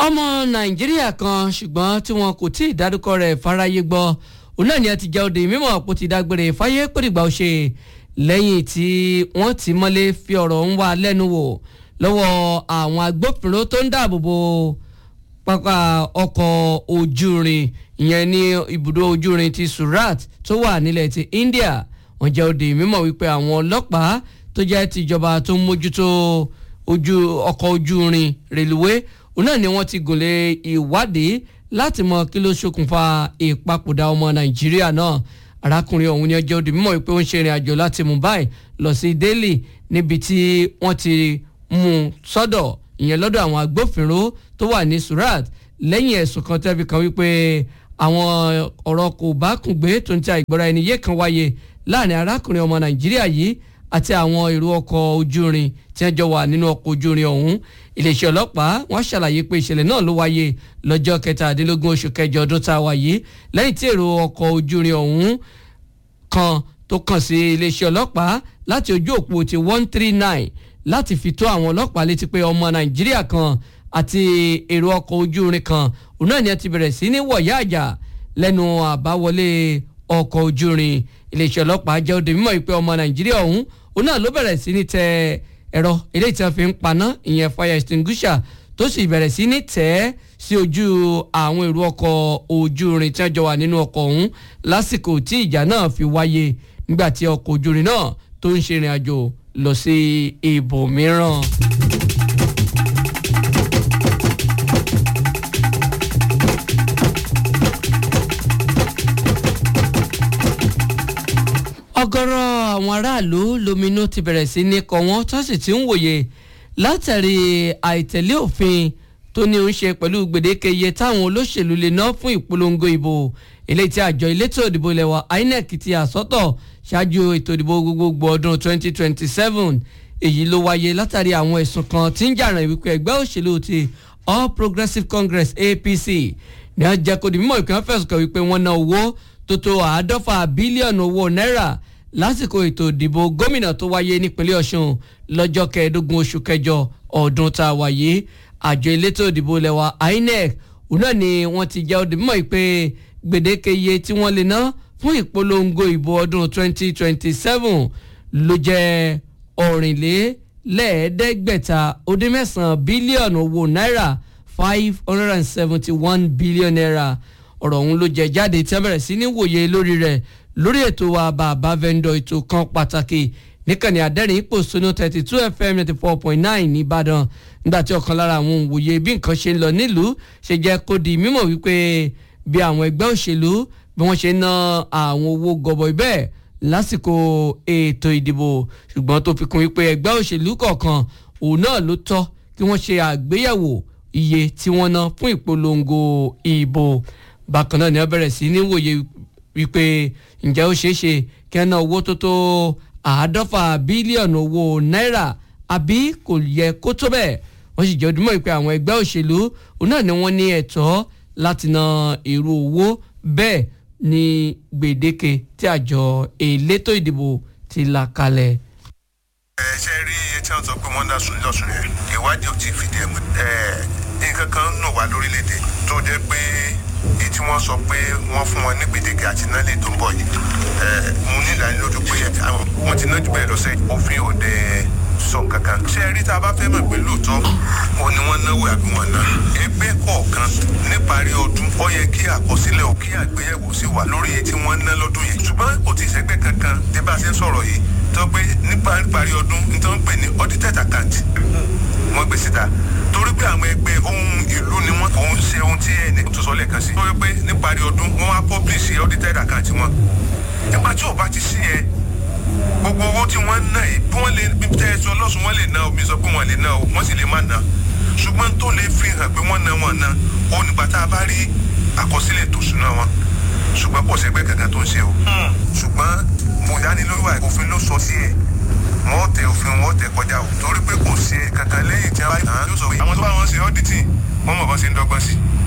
ọmọ nàìjíríà kan ṣùgbọ́n tí wọn kò tí ì dárúkọ rẹ̀ fáráyé gbọ́ òun náà ni a ti jẹ́ òde mímọ̀ pò ti dágbére fáyé pèrìgbà ó ṣe lẹ́yìn tí wọ́n ti mọ́lé fi ọ̀rọ̀ ń wá lẹ́nu wò lọ́wọ́ àwọn agbófinró tó ń dáàbò bo pápá ọkọ̀ ojú irin ìyẹn ní ibùdó ojú irin ti Surat tó wà nílẹ̀ ti India wọ́n jẹ́ òde mímọ̀ wípé àwọn ọlọ́pàá tó jẹ́ tìjọba tó ń mójútó ojú ọkọ̀ ojú irin rèlúwé òun náà ni wọ́n ti gòlè ìwádìí láti mọ kí ló ṣokùnfà ìpapòdà ọmọ Nàìjíríà náà arákùnrin ọ̀hún ni ọjọ́ òde mímọ̀ wípé ó ń ṣe ìrìn àjò láti Mumbai lọ sí Delhi níbi tí wọ́n ti mú un sọ́dọ̀ ìyẹn lọ́dọ̀ àwọn agbófinró tó wà ní Surat lẹ́yìn ẹ̀sùn kan tẹ́bi kan wípé àwọn ọ̀rọ̀ kò bá kùn gbé tó ń ta ìgbọ́ra ẹni yé kan wáyé láàrin arákùnrin ọmọ Nàìjíríà yìí àti àwọn èrò ọkọ̀ ojú irin tí wọ́n jọ wà nínú ọkọ̀ ojú irin ọ̀hún iléeṣẹ́ ọlọ́pàá wọ́n ṣàlàyé pé ìṣẹ̀lẹ̀ náà ló wáyé lọ́jọ́ kẹtàdínlógún oṣù kẹjọ ọdún tá a wà yìí lẹ́yìn tí èrò ọkọ̀ ojú irin ọ̀hún kan tó kàn sí iléeṣẹ́ ọlọ́pàá láti ojú òpó ti one three nine láti fi tó àwọn ọlọ́pàá létí pé ọmọ Nàìjíríà kan àti èrò ọkọ̀ ojú irin kan òun náà ni a ti bẹ̀rẹ̀ sí ní wọ̀yá àjà lẹ́nu àbáwọlé ọkọ̀ ojú irin iléeṣẹ́ ọlọ́pàá jẹ́ òde mímọ́ ìpè ọmọ Nàìjíríà ọ̀hún òun náà ló bẹ̀rẹ̀ sí ní tẹ ẹ̀rọ eléyìí tí wọ́n fi ń paná ìyẹn fire extinguisher tó sì bẹ̀rẹ̀ sí ní tẹ̀ ẹ́ sí ojú àwọn èrò ọkọ̀ ojú irin tí wọ́n jọ wà nínú ọkọ̀ ọ̀hún lásìkò tí ìjà náà fi wáyé nígbà tí ọkọ̀ ojú irin náà tó ń ṣe ìrìn àjò lọ sí ibòmíràn. ọ̀gọ̀rọ̀ àwọn aráàlú lóminú ti bẹ̀rẹ̀ sí ní kọ wọ́n tó sì ti ń wòye látàrí àìtẹ̀lé òfin tó ní ń ṣe pẹ̀lú gbèdéke iye táwọn olóṣèlú lè ná fún ìpolongo ìbò eléyìí tí àjọ elétò ìdìbò ilẹ̀ wa INEC ti àsọtọ̀ ṣáájú ètò ìdìbò gbogbogbò ọdún 2027 èyí ló wáyé látàrí àwọn ẹ̀sùn kan tí ń jàràn wípé ẹgbẹ́ òṣèlú ti All Progressives Congress APC ní ọjà kò di mímọ̀ ìpínlẹ̀ fẹ̀sùn kan wípé wọ́n ná owó tó tó àádọ́fà bílíọ̀nù owó náírà lásìkò ètò ìdìbò gómìnà tó wáyé nípínlẹ̀ Ọ̀ṣun lọ́jọ́ kẹẹ̀ẹ́dógún oṣù kẹjọ ọdún tá a wáyé àjọ elétò ìdìbò lẹ́wà INEC òun náà ni wọ́n ti jẹ́ òdì mímọ́ pé gbèdéke iye tí wọ́n lè ná fún ìpolongo ìbò ọdún 2027 ló jẹ́ ọ̀rìnlélẹ́ẹ̀ẹ́dẹ́gbẹ̀ta ó dín mẹ́sàn-án bílíọ̀nù owó náírà five hundred and seventy one billion naira ọ̀rọ̀ ọ̀hún ló jẹ jáde tí wọ́n bẹ̀rẹ̀ sí ní wòye lórí rẹ̀ lórí ètò wa bàbá vendor ètò kan pàtàkì níkànnì àdẹ́rìn ipò sunu thirty two fm ninety four point nine nìbàdàn nígbà tí ọ̀kan lára àwọn òwòye bí nǹkan ṣe ń lọ nílùú ṣe jẹ́ kó di mímọ̀ wípé bí àwọn ẹgbẹ́ òṣèlú bí wọ́n ṣe ná àwọn owó gọbọi bẹ́ẹ̀ lásìkò ètò ìdìbò ṣùgbọ́n tó fi kún wípé ẹgbẹ́ òṣèlú kọ̀ọ̀kan òun náà ló tọ́ kí wọ́n ṣe àgbéyẹ̀wò iye tí wọ́n ná fún ìpolongo ìbò bákan náà ni wọ́n bẹ̀rẹ̀ sí ní wòye wípé ǹjẹ́ ó ṣeé ṣe kí wọ́n ná owó tó tó àádọ́fà bílíọ̀nù owó náírà àbí kò yẹ kó tó bẹ́ẹ̀ wọ́n sì jẹ́ ojúmọ́ ìpè àwọn ẹgbẹ́ òṣèlú òun náà ni wọ́n ní ẹ̀tọ́ láti ná irú owó bẹ́ẹ̀ ní gbèdéke tí àjọ elétò ìdìbò ti là kalẹ̀. ẹ ṣe rí iye tí wọn sọ pé wọn dá sùn lọsùn yẹn ìwádìí ò tí ì fìdí ẹ mú ẹ nǹkan kan nù wá lórílẹ̀-èdè tó jẹ́ pé èyí tí wọ́n sọ pé wọ́n fún wọn ní gbèdéke àti nálẹ̀ tó ń bọ̀ yìí mo ní ìdánilójú pé wọ́n ti ná jù bẹ́ẹ̀ lọ sẹ́yìn òfin òde sọ kankan. ṣé ẹ rí tá a bá fẹ́ mọ̀ pé lóòótọ́ ó ní wọ́n náwó àbí wọ́n ná. ẹgbẹ́ kọ̀ọ̀kan níparí ọdún ó yẹ kí àkọsílẹ̀ ò kí àgbéyẹ̀wò sí wà lórí èyí tí wọ́n ná lọ́dún yìí. ṣùgbọ́n kò tí ì sẹ́gbẹ́ kankan tí bá a ṣe ń sọ̀rọ̀ yìí tó pé níparí ọdún nítorí wọ́n pè ní audited account wọ́n gbé síta torí pé àwọn ẹgbẹ́ ohun ìlú ni wọ́n kò ń ṣe ohun tí ẹnì tó sọ lẹ́ẹ̀kan sí. torí pé níparí ọdún wọ́n á publish audited account wọn. nígbà tí ò bá ti sí yẹn gbogbo owó tí wọ́n ná yìí bí wọ́n lè bí tẹ́ ẹ sọ lọ́sùn wọ́n lè ná omi sọ pé wọ́n lè ná o wọ́n sì lè má ná ṣùgbọ́n tó lè fi hàn pé wọ́n ná wọn ná ó nígbà tá a bá rí àkọsílẹ̀ tó ṣúná wọn ṣùgbọ́n kò sẹ́gbẹ́ kankan tó ń ṣe o ṣùgbọ́n mo dánilójú wa òfin ló sọ sí ẹ̀ wọ́n tẹ òfin wọ́n tẹ kọjá o torí pé kò ṣe kankan lẹ́yìn tí a bá yàn án yóò sọ pé àwọn tó bá wọn ṣe ọ́dítì wọ́n mọ̀ bọ́ ṣe ń dọ́gbọ́n sí